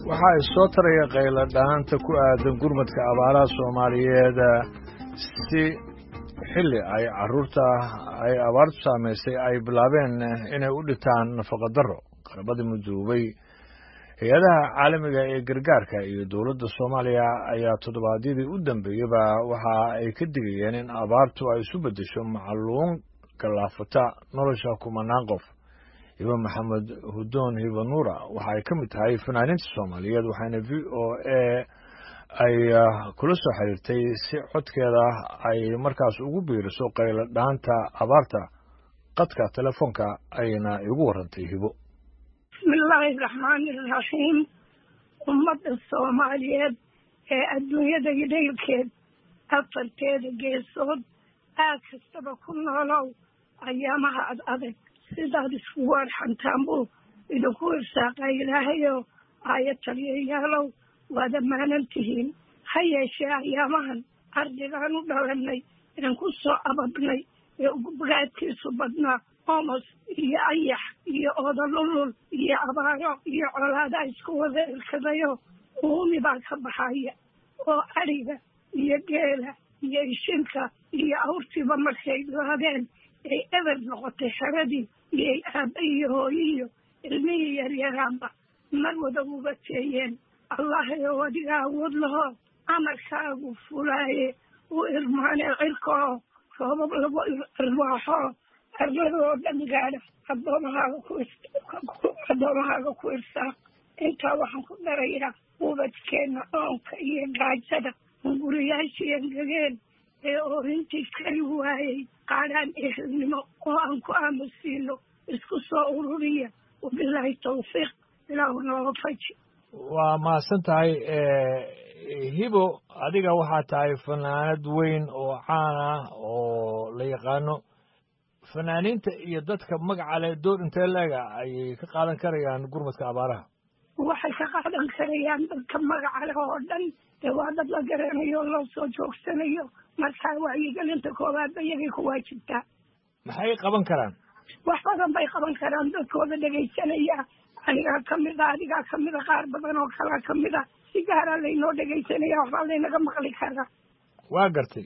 waxa ay soo taraya qaylo dhaanta ku aadan gurmadka abaaraha soomaaliyeed si xilli ay carruurta ay abaartu saamaysay ay bilaabeen inay u dhintaan nafaqa darro qarabada midoobay hay-adaha caalamiga ee gargaarka iyo dowladda soomaaliya ayaa toddobaadyadii u dambeeyeyba waxa ay ka digayeen in abaartu ay isu beddesho macluun gallaafata nolosha kumanaan qof hiba maxamed hudoon hiba nuura waxa ay ka mid tahay fanaaniinta soomaaliyeed waxaana v o a ay kula soo xiriirtay si codkeeda ay markaas ugu biiriso qaylo dhaanta abaarta qadka telefoonka ayna igu warantay hibo bismillaahi raxmaani iraxiim ummadda soomaaliyeed ee adduunyada idhaylkeed afarteeda geesood aad kastaba ku noolow ayaamaha ad adag sidaad iskugu arxantaan buu idinku irsaaqaa ilaahayo aaya taliyayaalow waad ammaanan tihiin ha yeeshee ayaamahan ardigaan u dhalanay inaan ku soo ababnay ee ugubagaadkiisu badnaa omos iyo ayax iyo odolulul iyo abaaro iyo colaadaa isku wada irkadayo uumi baa ka baxaya oo adhiga iyo geela iyo ishinka iyo awrtiiba markay laadeen ay eber noqotay xeradii iyo aabba iyo hooyiyo ilmihii yaryaraanba mar wada uga teeyeen allahayow adiga awood lahoo amarkaagu fulaaye u irmaane cirkaoo roobab lagu irwaaxoo arladoo dhan gaadha adoomahaaga ku addoomahaaga ku irsaaq intaa waxaan ku darayaa ubadkeenna oonka iyo gaajada guriyaashii engegeen ee oorintii kari waayey qaadhaan ehelnimo oo aan ku aamusiino isku soo ururiya wabilaahi tawfiiq ilaahu nooga faji waa mahadsan tahay hibo adiga waxaa tahay fanaanad weyn oo caan ah oo la yaqaano fanaaniinta iyo dadka magaca leh door intee leega ayay ka qaadan karayaan gurmadka abaaraha waxay ka qaadan karayaan dadka magaca leh oo dhan dee waa dad la garanayo o loo soo joogsanayo markaa wacyigelinta koowaad ba iyagay ku waajibtaa maxay qaban karaan wax badan bay qaban karaan dadkooda dhegaysanaya anigaa kamida adigaa kamida qaar badan oo kalaa kamida si gaaraa laynoo dhegaysanaya waxbaa laynaga maqli karaa waa gartay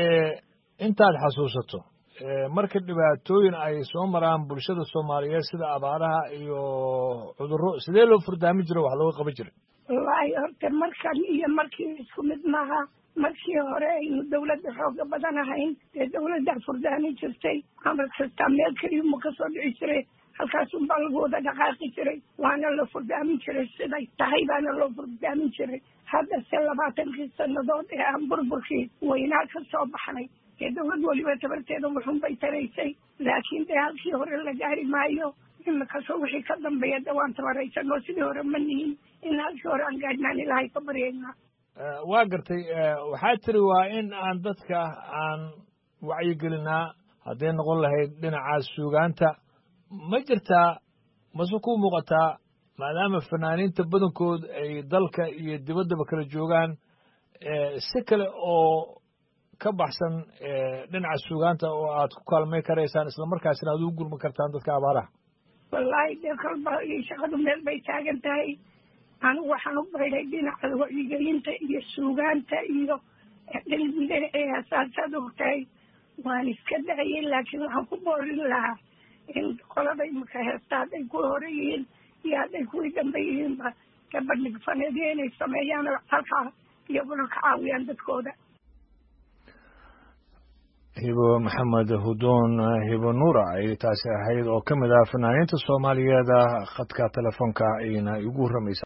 intaad xasuusato marka dhibaatooyin ay soo maraan bulshada soomaaliyeed sida abaaraha iyo cudurro sidee loo furdaami jiro wax looga qaban jiray wallaahi horta markan iyo markii isku mid maaha markii hore aynu dawladda xooga badan ahayn dee dawladdaa furdaami jirtay amar kastaa meel keliyuma kasoo dhici jiray halkaasunbaa lagu wada dhaqaaqi jiray waana la furdaamin jiray siday tahay baana loo furdaamin jiray haddase labaatankii sannadood ee aan burburkii weynaa ka soo baxnay dee dawlad weliba tabarteeda wuxun bay taraysay laakiin dee halkii hore la gaari maayo imikasoo wixii ka dambeeya de waan tabaraysanoo sidii hore ma nihin in halkii hore aan gaadhnaan ilaahay ka baryaynaa waa gartay waxaa tiri waa in aan dadka aan wacyigelinaa hadday noqon lahayd dhinaca suugaanta ma jirtaa mase ku muuqataa maadaama fanaaniinta badankood ay dalka iyo dibaddaba kala joogaan si kale oo ka baxsan dhinaca suugaanta oo aad ku kaalmay karaysaan islamarkaasina aad ugu gurma kartaan dadka abaaraha wallaahi dee kalba shaqadu meel bay taagan tahay anigu waxaan u bayday dhinaca wacyigelinta iyo suugaanta iyo dhinaceeda saasaad ogtahay waan iska dayay laakiin waxaan ku boorin lahaa in qolada imika heesta hadday ku hore yihiin iyo hadday kuwii dambe yihiinba gabadhig faneediya inay sameeyaan halkaa iyaguna ka caawiyaan dadkooda hibo maxamed hudoon hibo nuura ay taasi ahayd oo ka mid ah fanaaniinta soomaaliyeed khadka telefoonka ayna igu warramaysa